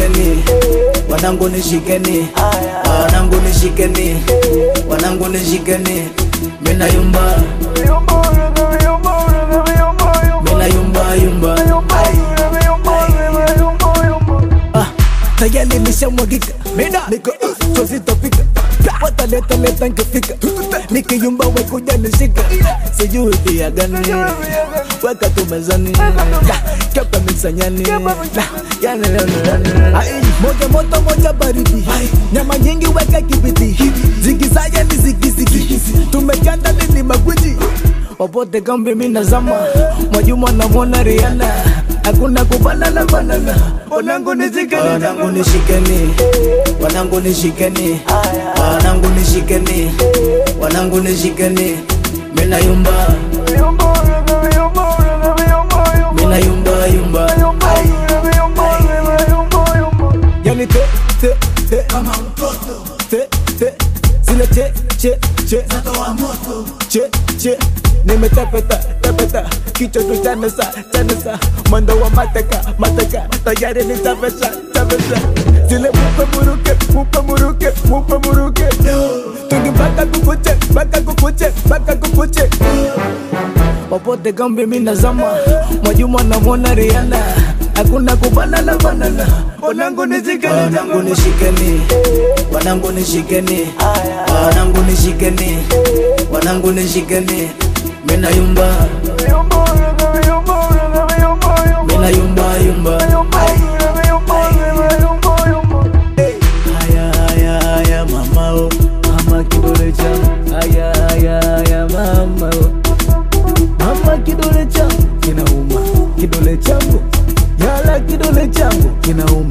nishikeni wanangu nishikeni wanangu nishikeni wanangu nishikeni mina yumba mina yumba yumba Ah, tayari nishamwagika niko uh, sositopika wataleta leta nkifika nikiyumba wekuja nishika sijui pia gani weka tu mezani kapa misanyani yani leo ni leo. Ai, moja moto moja baridi nyama nyingi weka kibiti zigizaye ni zigizigi tumekanda nini magwiji popote kambi mina zama mwajuma namwona riana hakuna kubanana banana wanangu nishikeni wanangu nishikeni wanangu nishikeni wanangu nishikeni wanangu nishikeni mina yumba mina yumba yumba yani te te te kama mtoto te te zile che che che zatoa moto che che nimetepeta tepeta kichwa tu chanesa chanesa mwendo wa mateka mateka tayari nitapesa tapesa zile mupe muruke mupe muruke mupe muruke tungi mpaka kukuche mpaka kukuche mpaka kukuche popote kambi mina zama mwajuma namwona riana hakuna kubanana banana wanangu nishikeni wanangu nishikeni wanangu nishikeni wanangu nishikeni wanangu nishikeni mina yumba mina yumba yumba haya haya haya mama o mama kidole changu haya haya haya mama o mama kidole changu kinauma kidole changu yala kidole changu kinauma